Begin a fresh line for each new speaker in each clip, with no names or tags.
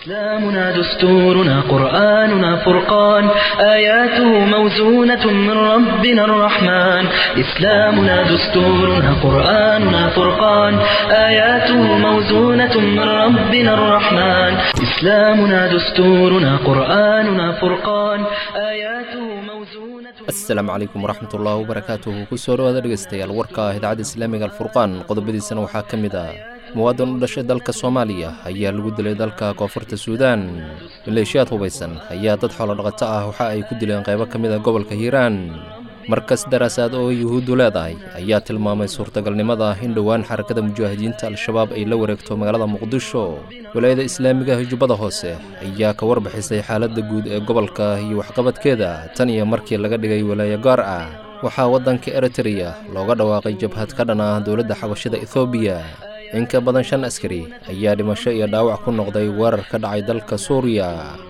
إسلامنا دستورنا قرآننا فرقان آياته موزونة من ربنا الرحمن إسلامنا دستورنا قرآننا فرقان آياته موزونة من ربنا الرحمن إسلامنا دستورنا قرآننا فرقان آياته موزونة
asalaamu calaykum waraxmat ullaahi wabarakaatuhu kusoo dhawaada dhegeystayaal warka idaacadda islaamiga alfurqaan qodobadiisana waxaa ka mid ah muwaadan u dhashay dalka soomaaliya ayaa lagu dilay dalka koonfurta suudaan maleeshiyaad hubaysan ayaa dad xoolodhaqato ah waxa ay ku dileen qaybo ka mid a gobolka hiiraan markas daraasaad oo yuhuuddu leedahay ayaa tilmaamay suurtagalnimada in dhowaan xarakada mujaahidiinta al-shabaab ay la wareegto magaalada muqdisho walaayada islaamiga hijubbada hoose ayaa ka warbixisay xaaladda guud ee gobolka iyo waxqabadkeeda tan iyo markii laga dhigay walaayo gaar ah waxaa waddanka eritreya looga dhawaaqay jabhad ka dhan ah dowladda xabashida ethoobiya in ka badan shan askari ayaa dhimasho iyo dhaawac ku noqday weerar ka dhacay dalka suuriya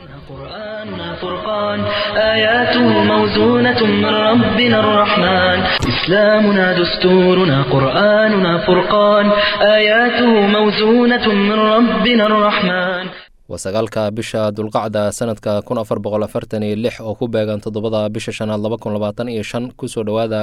قرآننا فرقان آياته موزونة من ربنا الرحمن إسلامنا دستورنا قرآننا فرقان آياته موزونة من ربنا الرحمن
waa sagaalka bisha dulqacda sanadka kun afar boqol afartan iyo lix oo ku beegan toddobada bisha shanaad laba kun labaatan iyo shan kusoo dhowaada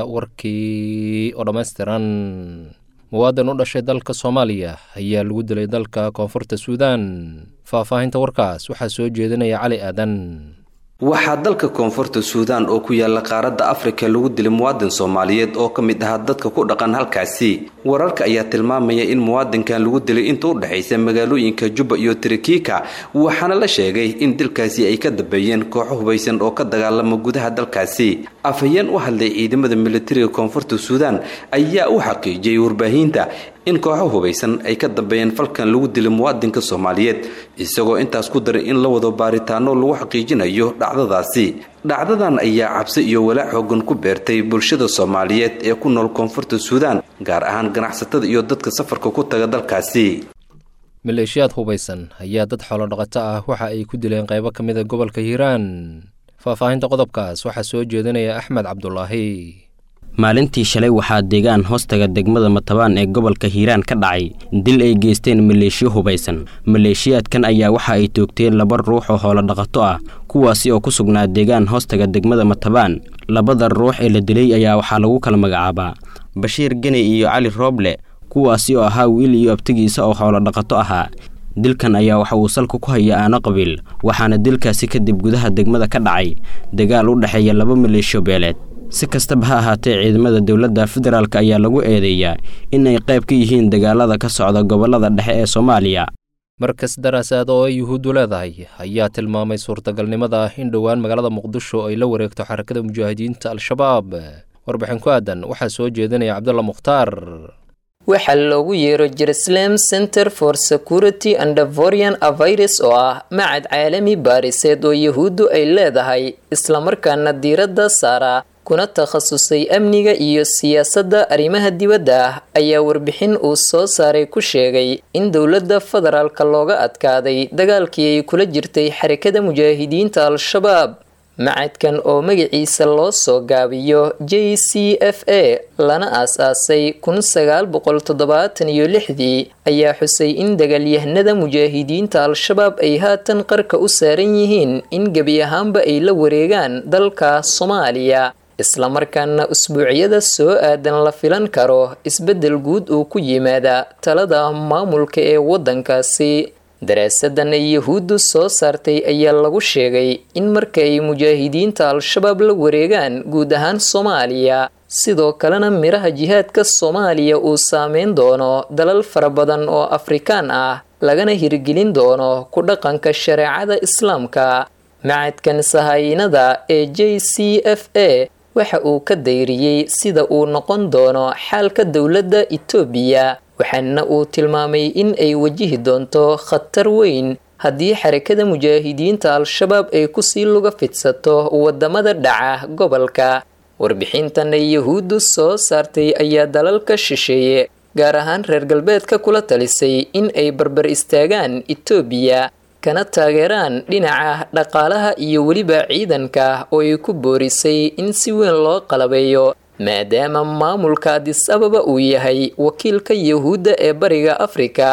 warkii oo dhammaystiran muwaadan u dhashay dalka soomaaliya ayaa lagu dilay dalka koonfurta suudaan faahfaahinta warkaas waxaa soo jeedinaya cali aadan
waxaa dalka koonfurta suudaan oo ku yaala qaaradda afrika lagu dilay muwaadin soomaaliyeed oo ka mid ahaa dadka ku dhaqan halkaasi wararka ayaa tilmaamaya in muwaadinkan lagu dilay inta u dhexaysa magaalooyinka jubba iyo tirikiika waxaana la sheegay in dilkaasi ay ka dambeeyeen kooxo hubaysan oo ka dagaalama gudaha dalkaasi afhayeen u hadlay ciidamada militariga koonfurta suudaan ayaa u xaqiijiyey warbaahinta in kooxo hubaysan ay ka dambeeyeen falkan lagu dilay muwaadinka soomaaliyeed isagoo intaas ku daray in la wado baaritaano lagu xaqiijinayo dhacdadaasi dhacdadan ayaa cabsi iyo walaac xoogan ku beertay bulshada soomaaliyeed ee ku nool koonfurta suudaan gaar ahaan ganacsatada iyo dadka safarka ku taga dalkaasi
maleeshiyaad hubaysan ayaa dad xoolodhaqato ah waxa ay ku dileen qaybo ka mid a gobolka hiiraan faahfaahinta qodobkaas waxaa soo jeedinaya axmed cabdulaahi
maalintii shalay waxaa deegaan hoostaga degmada matabaan ee gobolka hiiraan ka dhacay dil ay geysteen maleeshiyo hubaysan maleeshiyaadkan ayaa waxa ay toogteen laba ruux oo hoolodhaqato ah kuwaasi oo ku sugnaa deegaan hoostaga degmada matabaan labada ruux ee la dilay ayaa waxaa lagu kala magacaabaa bashiir geni iyo cali rooble kuwaasi oo ahaa wiil iyo abtigiisa oo hoolodhaqato ahaa dilkan ayaa waxa uu salka ku haya aano qabiil waxaana dilkaasi kadib gudaha degmada ka dhacay dagaal u dhexeeya laba maleeshiyo beeleed si kastaba ha ahaatee ciidamada dowladda federaalk ayaa lagu eedeeyaa in ay qayb ka yihiin dagaalada ka socda gobollada dhexe ee soomaaliya
markas daraasaad oo ay yuhuuddu leedahay ayaa tilmaamay suurtagalnimada in dhowaan magaalada muqdisho ay la wareegto xarakada mujaahidiinta al-shabaab warbixin ku aadan waxaa soo jeedinaya cabdulla mukhtaar
waxaa loogu yeero jerusalem center for security and vorian avirus oo ah macad caalami baariseed oo yahuuddu ay leedahay islamarkaana diiradda saara kuna takhasusay amniga iyo siyaasadda arrimaha dibadda ah ayaa warbixin uu soo saaray ku sheegay in dowladda federaalka looga adkaaday dagaalkii ay kula jirtay xarakada mujaahidiinta al-shabaab macadkan oo magaciisa loo soo gaabiyo j c f a lana aas-aasay kun sagaal boqol toddobaatan iyo lixdii ayaa xusay in dagaalyahanada mujaahidiinta al-shabaab ay haatan qarka u saaran yihiin in gebi ahaanba ay la wareegaan dalka soomaaliya islamarkaana usbuucyada soo aadan la filan karo isbeddel guud uu ku yimaada talada maamulka ee waddankaasi daraasadan ay yahuuddu soo saartay ayaa lagu sheegay in marka ay mujaahidiinta al-shabaab la wareegaan guud ahaan soomaaliya sidoo kalena miraha jihaadka soomaaliya uu saameyn doono dalal fara badan oo afrikaan ah lagana hirgelin doono ku dhaqanka shareecada islaamka macadkan sahaayinada ee j c f a waxa uu ka dayriyey sida uu noqon doono xaalka dowladda itoobiya waxaana uu tilmaamay in ay wajihi doonto khatar weyn haddii xarakada mujaahidiinta al-shabaab ay kusii luga fidsato wadamada dhaca gobolka warbixintan ay yahuuddu soo saartay ayaa dalalka shisheeye gaar ahaan reer galbeedka kula talisay in ay barbar istaagaan itoobiya kana taageeraan dhinaca dhaqaalaha iyo weliba ciidanka oo ay ku boorisay in si weyn loo qalabeeyo maadaama maamulka adis ababa uu yahay wakiilka yahuudda ee bariga afrika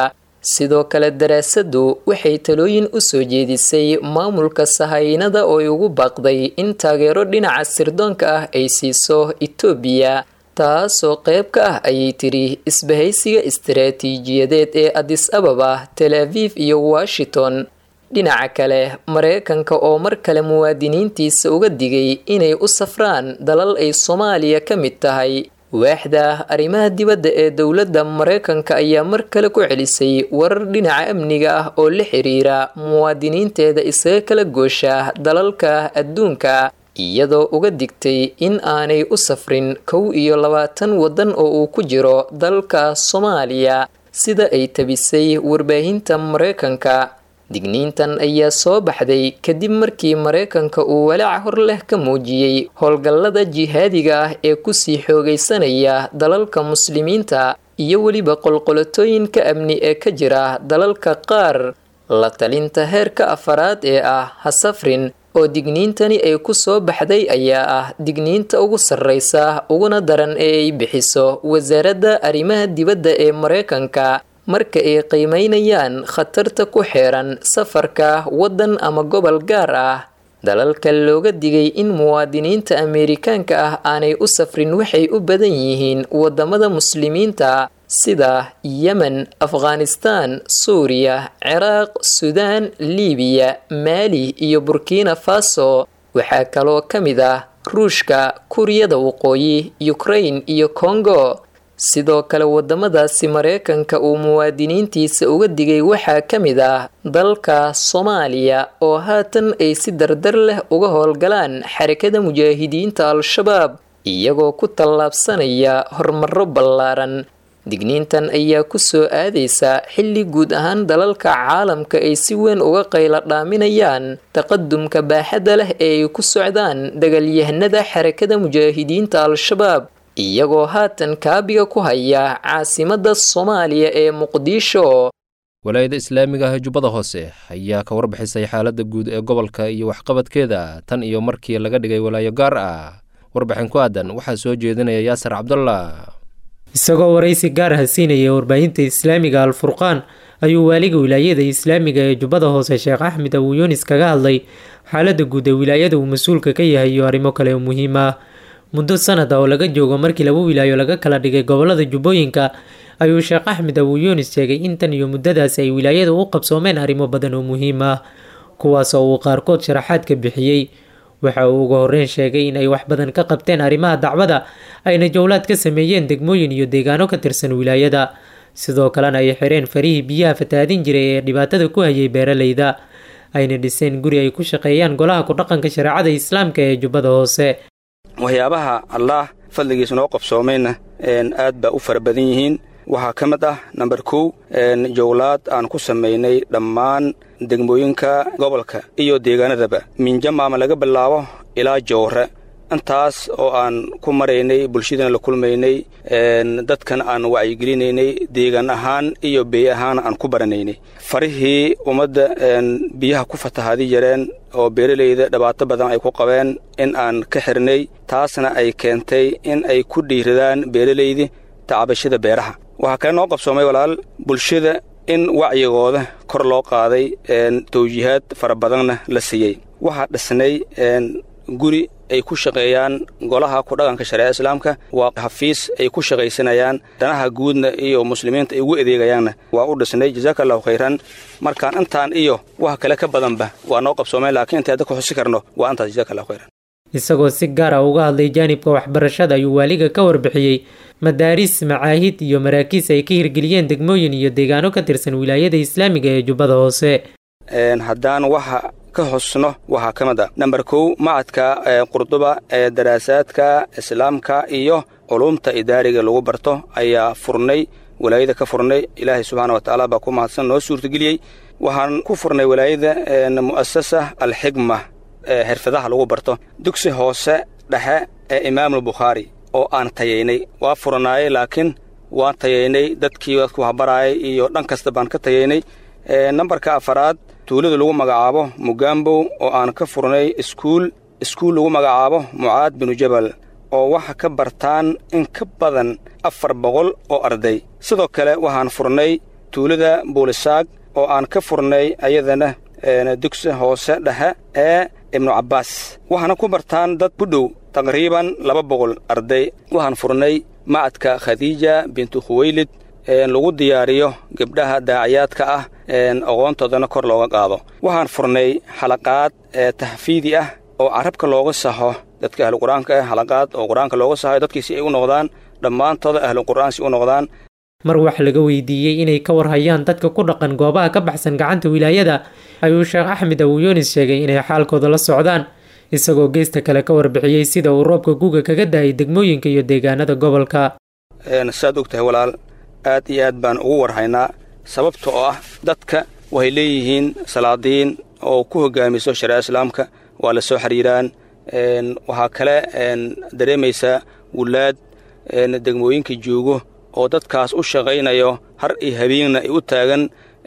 sidoo kale daraasaddu waxay talooyin u soo jeedisay maamulka sahaynada oo ay ugu baaqday in taageero dhinaca sirdoonka ah ay siiso itoobiya taasoo qayb ka ah ayay tiri isbahaysiga istaraatiijiyadeed ee adis ababa tel aviv iyo washington dhinaca kale mareykanka oo mar kale muwaadiniintiisa uga digay inay u safraan dalal ay soomaaliya ka mid tahay waaxda arrimaha dibadda ee dowladda mareykanka ayaa mar kale ku celisay warar dhinaca amniga ah oo la xiriira muwaadiniinteeda isaga kala goosha dalalka adduunka iyadoo uga digtay in aanay u safrin kow iyo labaatan waddan oo uu ku jiro dalka soomaaliya sida ay tabisay warbaahinta mareykanka digniintan ayaa soo baxday kadib markii mareykanka uu walaac hor leh ka muujiyey howlgallada jihaadiga ah ee kusii xoogaysanaya dalalka muslimiinta iyo weliba qolqolatooyinka amni ee ka jira dalalka qaar la talinta heerka afaraad ee ah ha safrin oo digniintani ay ku soo baxday ayaa ah digniinta ugu sarreysa uguna daran ee ay bixiso wasaaradda arrimaha dibadda ee mareykanka marka ay qiimeynayaan khatarta ku xeeran safarka waddan ama gobol gaar ah dalalka looga digay in muwaadiniinta ameerikaanka ah aanay u safrin waxay u badan yihiin wadamada muslimiinta sida yemen afghanistaan suuriya ciraaq suudaan liibiya maali iyo burkina faso waxaa kaloo ka mid ah ruushka kuuriyada waqooyi ukrain iyo kongo sidoo kale wadamadaasi mareykanka uu muwaadiniintiisa uga digay waxaa ka mid ah dalka soomaaliya oo haatan ay si dardar leh uga howlgalaan xarakada mujaahidiinta al-shabaab iyagoo ku tallaabsanaya horumaro ballaaran digniintan ayaa ku soo aadaysa xilli guud ahaan dalalka caalamka ay si weyn uga qayla dhaaminayaan taqadumka baaxadda leh ee ay ku socdaan dagaalyahanada xarakada mujaahidiinta al-shabaab iyagoo haatan kaabiga ku haya caasimadda soomaaliya ee muqdisho
walaayada islaamiga ah jubbada hoose ayaa ka warbixisay xaaladda guud ee gobolka iyo waxqabadkeeda tan iyo markii laga dhigay walaayo gaar ah warbixin ku aadan waxaa soo jeedinaya yaasir cabdullah
isagoo waraysi gaar ah siinaya warbaahinta islaamiga al-furqaan ayuu waaliga wilaayada islaamiga ee jubbada hoose sheekh axmed abuu yunis kaga hadlay xaaladda guud ee wilaayada uu mas-uulka ka yahay iyo arrimo kale oo muhiim ah muddo sanad ah oo laga joogo markii laba wilaayo laga kala dhigay gobolada jubbooyinka ayuu sheekh axmed abuu yunis sheegay in tan iyo muddadaasi ay wilaayada u qabsoomeen arrimo badan oo muhiim ah kuwaas oo uu qaarkood sharaxaad ka bixiyey waxa uu ugu horeyn sheegay in ay wax badan ka qabteen arrimaha dacwada ayna jowlaad ka sameeyeen degmooyin iyo deegaano ka tirsan wilaayada sidoo kalena ay xireen farihii biyaha fatahaadin jiray ee dhibaatada ku hayay beeraleyda ayna dhiseen guri ay ku shaqeeyaan golaha ku-dhaqanka shareecada islaamka ee jubbada hoose
waxyaabaha allaah fadligiisa noo qabsoomayna aad baa u fara badan yihiin waxaa ka mid ah namber kow jowlaad aan ku samaynay dhammaan degmooyinka gobolka iyo deegaanadaba minjamaama laga bilaabo ilaa jowre intaas oo aan ku maraynay bulshadana la kulmaynay dadkan aan wacyigelinaynay deegaan ahaan iyo bey ahaan aan ku baranaynay farihii ummadda biyaha ku fatahaadi yareen oo beeralayda dhibaato badan ay ku qabeen in aan ka xirnay taasna ay keentay in ay ku dhiiradaan beeralaydi tacabashada beeraha waxaa kale noo qabsoomay walaal bulshada in wacyigooda kor loo qaaday tawjiihaad fara badanna la siiyey waxaa dhisnay guri ay ku shaqeeyaan golaha ku-dhaqanka shareeca islaamka waa xafiis ay ku shaqaysanayaan danaha guudna iyo muslimiinta ay ugu adeegayaanna waa u dhisnay jazaaka allahu khayran markaan intaan iyo wax kale ka badanba waa noo qabsoomeen laakiin inta hadda ku xusi karno waa intaas jazaaka allahu khayran
isagoo si gaar ah uga hadlay jaanibka waxbarashada ayuu waaliga ka warbixiyey madaaris macaahid iyo maraakiis ay ka hirgeliyeen degmooyin iyo deegaano ka tirsan wilaayada islaamiga ee jubbada hoose
haddaan waxa ka hosno waxaa ka mid a namber kow macadka qurduba ee daraasaadka islaamka iyo culumta idaariga lagu barto ayaa furnay walaayada ka furnay ilaahay subxaana wa tacaala baa ku mahadsan noo suurtageliyey waxaan ku furnay walaayada mu'asasa alxigma ee xirfadaha lagu barto dugsi hoose dhexe ee imaamul bukhaari oo aan tayaynay waa furanaayey laakiin waan tayaynay dadkii dadku waxbaraayay iyo dhan kasta baan ka tayaynay nambarka afaraad tuulada lagu magacaabo mugambow oo aan ka furnay iskuul iskuul lagu magacaabo mucaad binu jabal oo waxa ka bartaan in ka badan afar boqol oo arday sidoo kale waxaan furnay tuulada buulisaag oo aan ka furnay ayadana dugsi hoose dhexe ee ibnu cabbaas waxaana ku bartaan dad ku dhow taqriiban laba boqol arday waxaan furnay macadka khadiija bintu khuweylid lagu diyaariyo gabdhaha daaciyaadka ah aqoontoodana kor looga qaado waxaan furnay xalaqaad tahfiidi ah oo carabka looga saxo dadka ahlu qur-aanka ah xalaqaad oo qur-aanka looga saxo dadkii si ay u noqdaan dhammaantooda ahlu qur'aan si u noqdaan
mar wax laga weydiiyey inay ka warhayaan dadka ku dhaqan goobaha ka baxsan gacanta wilaayada ayuu sheekh axmed awuyunis sheegay inay xaalkooda la socdaan isagoo geesta kale ka warbixiyey sida uu roobka guga kaga da-ay degmooyinka iyo deegaanada gobolka
saad og tahay walaal aad iyo aad baan ugu warhaynaa sababta oo ah dadka waxay leeyihiin salaadiin oo ku hogaamiso shareeca islaamka waa la soo xiriiraan waxaa kale dareemaysaa wulaad degmooyinka joogo oo dadkaas u shaqaynayo har iyo habeenna ay u taagan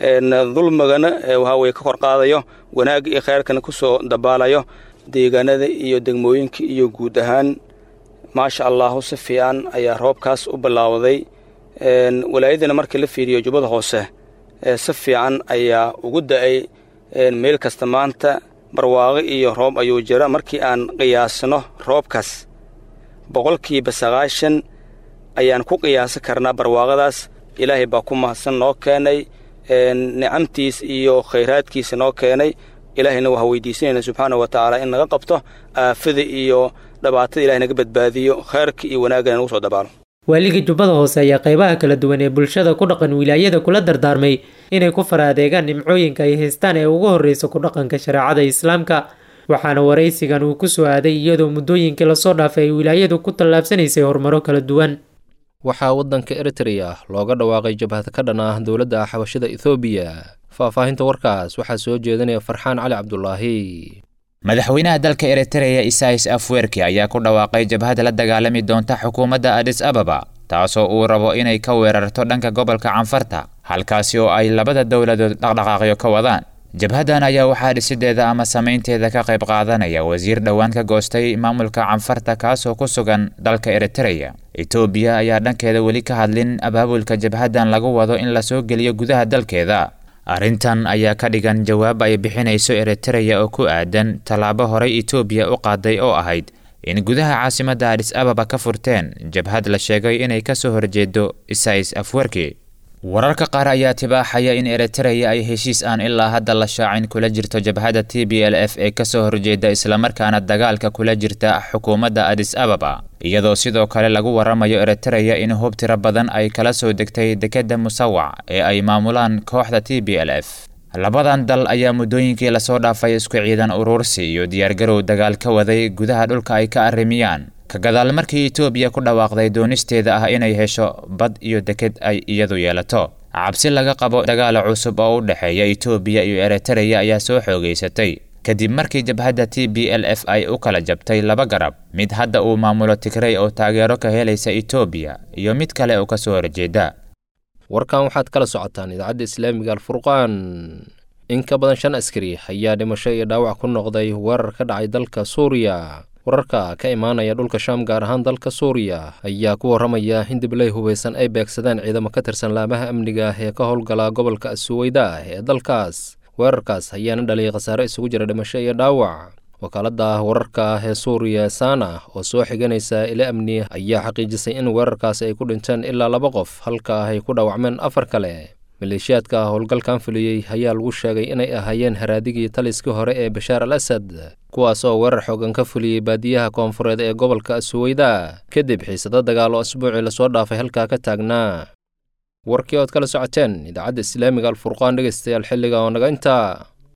dulmigana waxaweye ka kor qaadayo wanaagga iyo khayrkana ku soo dabaalayo deegaanada iyo degmooyinka iyo guud ahaan maasha allahu si fiican ayaa roobkaas u bilaawday walaayadana markii la fiiriyo jubbada hoose si fiican ayaa ugu da'ay meel kasta maanta barwaaqo iyo roob ayuu jira markii aan qiyaasno roobkaas boqolkiiba sagaashan ayaan ku qiyaasi karnaa barwaaqadaas ilaahay baa ku mahadsan noo keenay nicamtiis iyo khayraadkiisa noo keenay ilaahayna waxaa weydiisanayna subxaana wa tacaala in naga qabto aafada iyo dhibaatada ilahay naga badbaadiyo khayrka iyo wanaagana nagu soo dabaalo
waaliga jubbada hoose ayaa qaybaha kala duwan ee bulshada ku dhaqan wilaayada kula dardaarmay inay ku fara adeegaan nimcooyinka ay haystaan ee ugu horreysa ku dhaqanka shareecada islaamka waxaana waraysigan uu ku soo aaday iyadoo muddooyinkii lasoo dhaafay ay wilaayadu ku tallaabsanaysay horumaro kala duwan
waxaa waddanka eritreya looga dhawaaqay jabhad ka dhan ah dowladda xabashada ethoobiya faahfaahinta warkaas waxaa soo jeedinaya farxaan cali cabdulaahi
madaxweynaha dalka eritreya isais afwerki ayaa ku dhawaaqay jabhad la dagaalami doonta xukuumadda adis ababa taasoo uu rabo inay ka weerarto dhanka gobolka canfarta halkaasi oo ay labada dowladood dhaqdhaqaaqyo ka wadaan jabhaddan ayaa waxaa dhisideeda ama samaynteeda ka qayb qaadanaya wasiir dhowaan ka goostay maamulka canfarta kaasoo ku sugan dalka eritreya etoobiya ayaa dhankeeda weli ka hadlin abaabulka jabhaddan lagu wado in lasoo geliyo gudaha dalkeeda arrintan ayaa ka dhigan jawaab ay bixinayso eritreya oo ku aadan tallaabo horey etoobiya u qaaday oo ahayd in gudaha caasimadda adis ababa ka furteen jabhad la sheegay inay ka soo horjeedo isais afwerki wararka qaar ayaa tibaaxaya in eritreya ay heshiis aan ilaa hadda la shaacin kula jirto jabhadda t b l f ee kasoo horjeeda islamarkaana dagaalka kula jirta xukuumadda adis ababa iyadoo sidoo kale lagu waramayo eritreya in hub tiro badan ay kala soo degtay dekedda musawac ee ay maamulaan kooxda t b l f labadan dal ayaa muddooyinkii lasoo dhaafay isku ciidan uruursi iyo diyaargarow dagaal ka waday gudaha dhulka ay ka arrimiyaan ka gadaal markii etoobiya ku dhawaaqday doonisteeda ah inay hesho bad iyo deked ay iyadu yeelato cabsi laga qabo dagaala cusub oo u dhexeeya etoobiya iyo eritreya ayaa soo xoogeysatay kadib markii jabhadda t b l f ay u kala jabtay laba garab mid hadda uu maamulo tigrey oo taageero ka helaysa etoobiya iyo mid kale oo kasoo horjeeda
warkan waxaad kala socotaan idaacadda islaamiga alfurqaan in ka badan shan askari ayaa dhimasho iyo dhaawac ku noqday weerar ka dhacay dalka suuriya wararka ka imaanaya dhulka shaam gaar ahaan dalka suuriya ayaa ku warramaya in dibley hubaysan ay beegsadeen ciidamo ka tirsan laamaha amniga ee ka howlgala gobolka asuweyda ee dalkaas weerarkaas ayaana dhaliyay khasaare isugu jira dhimasho iyo dhaawac wakaaladda wararka ee suuriya sana oo soo xiganaysa ila amni ayaa xaqiijisay in weerarkaasi ay ku dhinteen ilaa laba qof halka ay ku dhaawacmeen afar kale maleeshiyaadka howlgalkan fuliyey ayaa lagu sheegay inay ahaayeen haraadigii taliskii hore ee bashaar al asad kuwaas oo weerar xoogan ka fuliyey baadiyaha koonfureed ee gobolka asuweyda kadib xiisado dagaal oo asbuucii lasoo dhaafay halkaa ka taagnaa warkii ood kala socoteen idaacadda islaamiga alfurqaan dhegeystayaal xilliga oo naga intaa